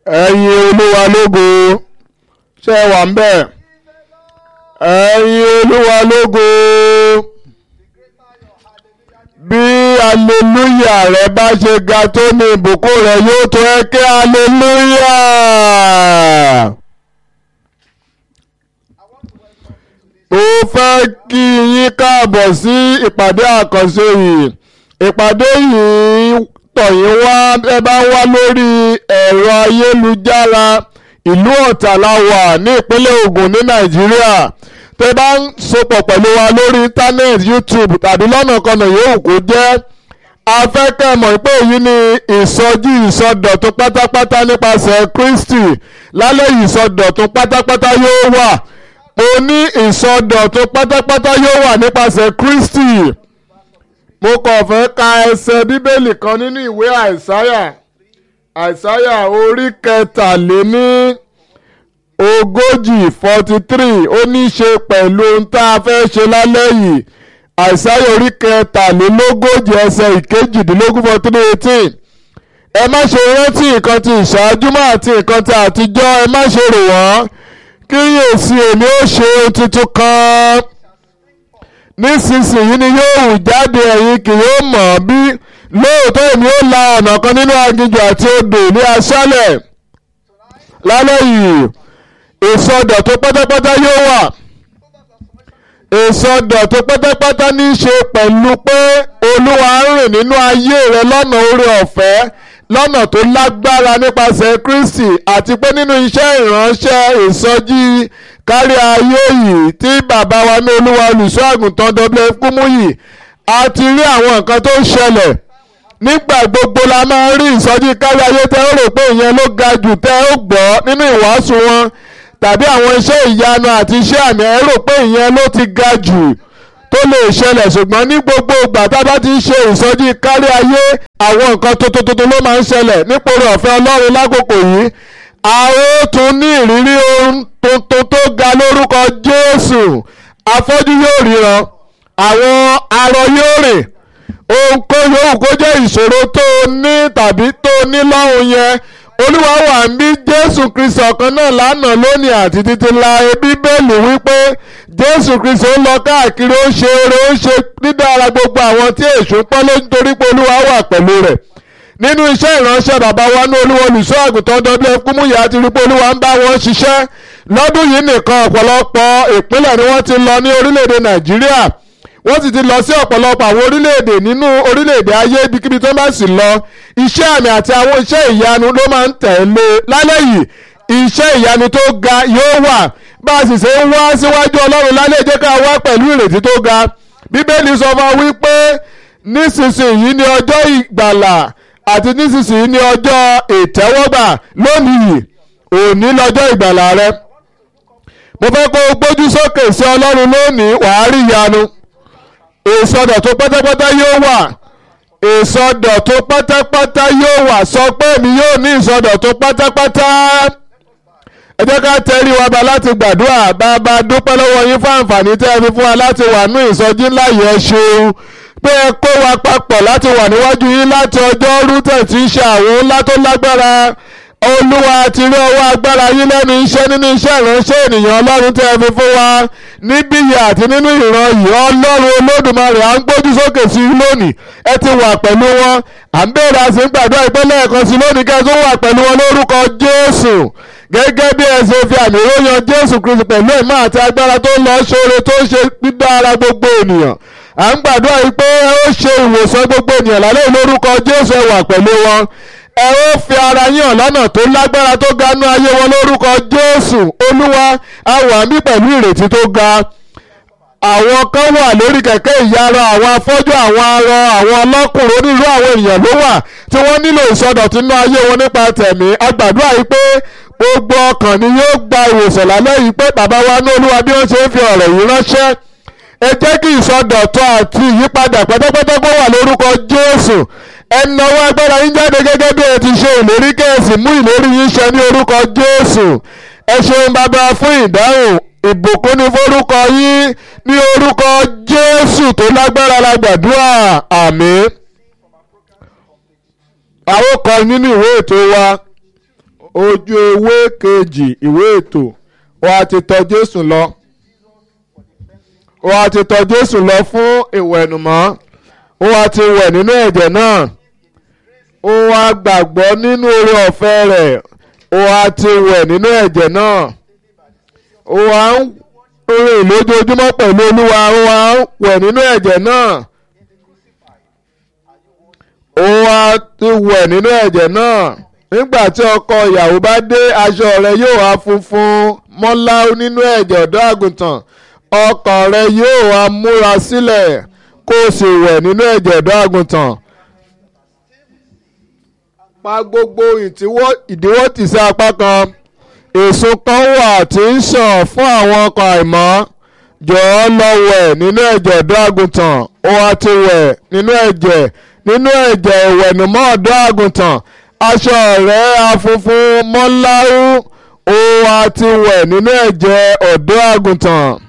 ẹ̀yin olúwa lógo ṣé ẹ wà ń bẹ̀ ẹ̀yin olúwa lógo bí aleluya rẹ bá ṣe ga tó ní ìbùkún rẹ yóò tó ẹ kí aleluya. mo fẹ́ kí yín káàbọ̀ sí ìpàdé àkànṣe yìí ìpàdé yìí tọ̀yìn wá ẹ bá wá lórí ẹ̀rọ ayélujára ìlú Ọ̀tà la wà ní ìpínlẹ̀ Ògùn ní Nàìjíríà tẹ́ bá ń sopọ̀ pẹ̀lú wa lórí internet YouTube tàbí lọ́nà kan náà yóò kó jẹ́ afẹ́kẹ́ mọ̀ pé èyí ni ìsọjí ìsọdọ̀tun pátápátá nípasẹ̀ Kristi lálẹ́ ìsọdọ̀tun pátápátá yóò wà mo ní ìsọdọ̀tun pátápátá yóò wà nípasẹ̀ Kristi mo kàn fẹ́ ka ẹsẹ̀ bíbélì kan nínú ìwé àìsáyà àìsáyà orí kẹtàléní ogójì forty three ó ní í ṣe pẹ̀lú ohun tá a fẹ́ ṣe lálẹ́ yìí àìsáyà orí kẹtàlélógójì ẹsẹ̀ ìkejìdínlógún forty three eighteen ẹ má ṣe rántí nǹkan ti ìṣáájú mọ́ àti nǹkan ti àtijọ́ ẹ má ṣe rò wọ́n kíyèsí èmi ó ṣe ohun tuntun kan nísinsìnyí ni yóò hù jáde ẹ̀yin kì yóò mọ̀ bí lóòótọ́ èmi ó la ọ̀nà kan nínú aginjù àti odò ní aṣálẹ̀ lálẹ́ yìí ìsọdọ̀tun pátápátá yóò wà ìsọdọ̀tun pátápátá ní í ṣe pẹ̀lú pé olúwa ń rìn nínú ayé rẹ lọ́nà oore ọ̀fẹ́ lọ́nà tó lágbára nípasẹ̀ Kristi àti pé nínú iṣẹ́ ìránṣẹ́ ìsọjí kárí ayé yìí tí bàbá wa ní olúwa olùṣọ́ àgùntàn WF Kúmúyì a ti rí àwọn nǹkan tó ń ṣẹlẹ̀ nígbà gbogbo la máa ń rí ìsọjí kárí ayé tẹ́ ó rò pé ìyẹn ló ga jù tẹ́ ó gbọ́ nínú ìwàásù wọn tàbí àwọn iṣẹ́ ìyanu àti iṣẹ́ àmì ẹ rò pé ìyẹn ló ti ga jù tó lè ṣẹlẹ̀ ṣùgbọ́n ní gbogbo ìgbà tá a bá ti ń ṣe ìsọjí kárí ayé àwọn nǹkan tuntun tuntun ló máa ń ṣẹlẹ̀ nípòrò ọ̀fẹ́ ọlọ́run lákòókò yìí a ó tún ní ìrírí ohun tuntun tó ga lórúkọ Jésù afọ́jú yóò ríran àwọn arọ yóò rìn ohunkóhun yòówù kó jẹ́ ìṣòro tó o ní tàbí tó o ní lọ́hùn yẹn olúwa wà ń bí jésù kristi ọ̀kan náà lánàá lónìí àti títí la bíbélì wípé jésù kristi ó lọ káàkiri ó ṣe eré ó ṣe dídára gbogbo àwọn tí èṣù pọ́n ló nítorí pé olúwa wà pẹ̀lú rẹ̀ nínú iṣẹ́ ìránṣẹ́ bàbá wa ní olúwa olùṣọ́ àgùntàn WF Kúmúyì àti rí pé olúwa ń bá wọn ṣiṣẹ́ lọ́dún yìí nìkan ọ̀pọ̀lọpọ̀ ìpínlẹ̀ ni wọ́n ti lọ ní orílẹ̀-èdè nàìjíríà wọ́n sì ti lọ sí ọ̀pọ̀lọpọ̀ àwọn orílẹ̀-èdè nínú orílẹ̀-èdè ayé ibikíbi tó bá sì lọ iṣẹ́ àmì àti àwọn iṣẹ́ ìyanu ló máa ń tẹ̀lé lálẹ́ yìí iṣẹ́ ìyanu tó ga yóò wà bá a sì ṣe ń wá síwájú ọlọ́run lálẹ́ jẹ́ ká wá pẹ̀lú ìrètí tó ga bíbélì sọ fún wa wípé nísinsìnyí ni ọjọ́ ìgbàlà àti nísinsìnyí ni ọjọ́ ìtẹ́wọ́gbà lónìí òní lọ́jọ́ ìgbàlà rẹ mo fẹ́ kó o gbójú sókè sí ọlọ́run lónìí wàá rí ìyanu ìsọdọ̀tun pátápátá yóò wà ìsọdọ̀tun pátápátá yóò wà sọ pé èmi yóò ní ìsọdọ̀tun pátápátá ẹ jẹ́ ká tẹrí wa bá láti gbàdúrà bàbá dúpẹ́ lọ́wọ́ yín fún àǹfààní tẹ́ ẹ fi fún wa láti wà ní ìsọjí ńlá yìí ẹ ṣeun pé ẹ kó wa papọ̀ láti wà níwájú yín láti ọjọ́ rútẹ̀ tí ń ṣe àwọn ńlá tó lágbára olúwa ti rí ọwọ́ agbára yín lẹ́nu iṣẹ́ nínú iṣẹ́ ìránṣẹ́ ènìyàn ọlọ́run tẹ́ ẹ fi fún wa níbí yìí àti nínú ìran yìí ọlọ́run olódùmarè à ń gbójú sókè sí i lónìí ẹ ti wà pẹ̀lú wọn à ń bèèrè àti ń gbàdúrà ìpínlẹ̀ ẹ̀kan sí lónìí kẹ́ ẹ tó wà pẹ̀lú wọn lórúkọ jésù gẹ́gẹ́ bí ẹ ṣe fi àmì ìròyìn jésù kristu pẹ̀lú ẹ̀mọ́ àti agbára tó ń lọ ṣoore tó ń ṣe dídára gbogbo ènìyàn à ń gbàdúrà yìí pé ẹ ó ṣe ìwòsàn gbogbo ènìyàn lálẹ́ lórúkọ jésù ẹ wà pẹ̀lú wọn ẹ ó fi ara yín hàn lọ́nà tó lágbára tó ga nú ayé wọn lórúkọ jésù olúwa a wà mí pẹ̀lú ìrètí tó ga àwọn kan wà lórí kẹ̀kẹ́ ìyára àwọn afọ́jú àwọn arọ àwọn ọlọ́kùnrin onírú àwọn èèyàn ló wà tí wọ́n nílò ìsọdọ̀tun nú ayé wọn nípa tẹ̀mí a gbàdúrà yìí pé gbogbo ọkàn ni yóò gba ìwòsàn lálẹ́ yìí pé bàbá wa ní olúwa bí wọ́n ṣe ń fi ọ̀rọ̀ yìí ránṣẹ́ ẹ jẹ́ kí ìsọdọ̀tun àti ìyípadà pátápátá kó wà lórúkọ jésù ẹnáwó agbára yín jáde gẹ́gẹ́ bí ẹ ti ṣe ìlérí kẹ́ẹ̀sì mú ìlérí yín ṣẹ ní orúkọ jésù ẹ ṣeun bàbá fún ìdáhùn ìbùkún ní forúkọ yín ní orúkọ jésù tó lágbára la gbàdúrà àmín. àwọn kan nínú ìwé ètò wa ojú ewé kejì ìwé ètò ó wá ti tọ̀ Jésù lọ ó wá ti tọ̀ Jésù lọ fún ìwẹ̀nùmọ́ ó wá ti wẹ̀ nínú ẹ̀jẹ̀ náà ó wá gbàgbọ́ nínú oore ọ̀fẹ́ rẹ̀ ó wá ti wẹ̀ nínú ẹ̀jẹ̀ náà ó wá ń rìn lójoojúmọ́ pẹ̀lú Olúwa ó wá ń wẹ̀ nínú ẹ̀jẹ̀ náà ó wá ti wẹ̀ nínú ẹ̀jẹ̀ náà nígbà tí ọkọ ìyàwó bá dé aṣọ rẹ̀ yóò wá funfun mọ́láú nínú ẹ̀jẹ̀ ọ̀dọ́ àgùntàn ọkàn rẹ̀ yóò wá múra sílẹ̀ kó o sì wẹ̀ nínú ẹ̀jẹ̀ ọ̀dọ́ àgùntàn pa gbogbo ìdíwọ́ tì sí apá kan èso kan wà tí ń ṣàn fún àwọn ọkọ̀ àìmọ́ jọ̀ọ́ lọ wẹ̀ nínú ẹ̀jẹ̀ ọ̀dọ́ àgùntàn ó wá ti wẹ̀ nínú ẹ̀jẹ̀ nínú ẹ̀jẹ̀ ìwẹ̀nùmọ́ ọ̀dọ́ àgùntàn aṣọ rẹ̀ afunfun mọ́láhù ó wá ti wẹ̀ nínú ẹ̀jẹ̀ ọ̀dọ́ àgùntàn.